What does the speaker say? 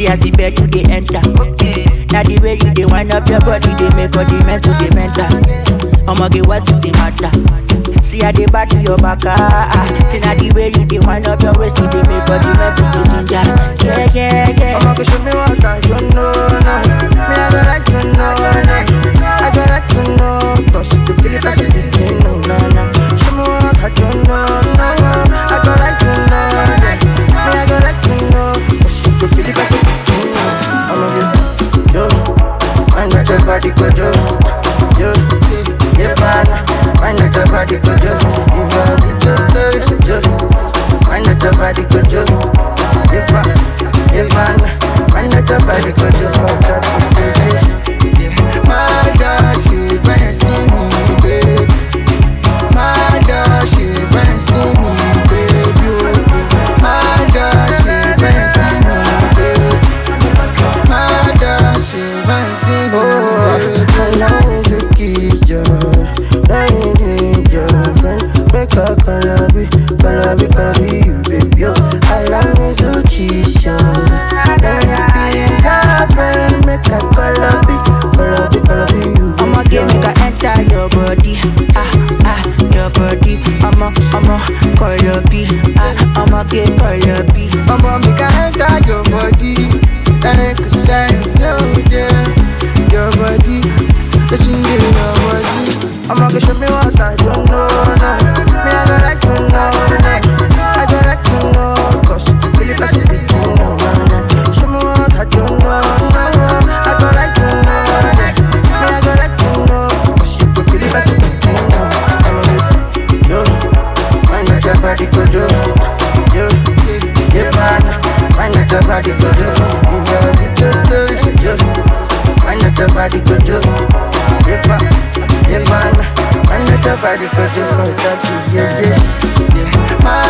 See as the bed you dey enter. Now the way you dey wind up your body, they make all the mental, the mental. I'ma get what is the matter? See how they back to your back, ah, ah. See now the way you dey wind up your waist, you dey make all the mental, the ginger. Yeah, yeah, yeah. I'ma go show me what I don't know now. Me I go like to know now. I go like to know, cause you kill it as a begin, no, no, no. Show me what I don't know now. I go like to know that. Me I go like to know, cause you kill it as a begin, no. I'ma get yo, I know your body go yo, yo, yeah, man. I know your body go yo, you body go yo, yo. I know your body go yo, if I, if I, I know your body go yo, fuck that, yeah. My dog, she better see me, babe. My dog, she better see me, baby. oh. My dog, she better see me, babe. My dog, she better see me, babe. Allow me to kiss you, now you need your friend. Make a calabi, calabi, calabi, you, baby. oh. Allow me to kiss you, let me be your friend. Make a calabi, calabi, calabi, you, I'ma baby. get oh. make I enter your body, ah ah, your body. I'ma I'ma call your B, ah I'ma get call your B. Mama, make I enter your body Like a sign, no, yeah Your body, it's in your body I'ma go show me what I don't know now Me, I go like to know now I go like to know Cause you kill it as a begin, no, no, no Show me what I don't know now I go like to know that Me, I go like to know Cause you kill it as a begin, no I'ma get yo Mind that your body go yo Yo, yeah, man Mind that your body go yo You body go yo Yo, mind that your body go yo Yeah, man Yeah, man Mind that your body go yo For that, yeah, yeah Yeah, my